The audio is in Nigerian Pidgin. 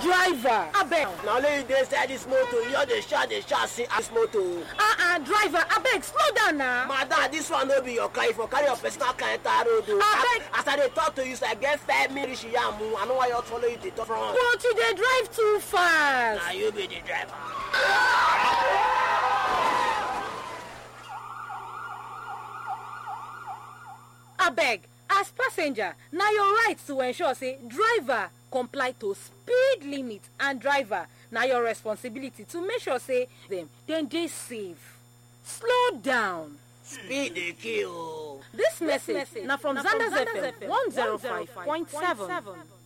driver abeg na only you dey inside dis motor you just dey shout dey shout say ah dis motor. ah ah driver abeg slow down na madam dis one no be your car you for carry your personal car enter road o. Abeg. as i dey talk to you so i get five minutes yamu i no wan just follow you dey talk front. but you dey drive too fast na you be the driver. abeg as passenger na your right to ensure say driver comply to speed limit and driver na your responsibility to make sure say dem dem dey safe slow down. speed dey kill o. dis message na from zanders fm one zero five point seven.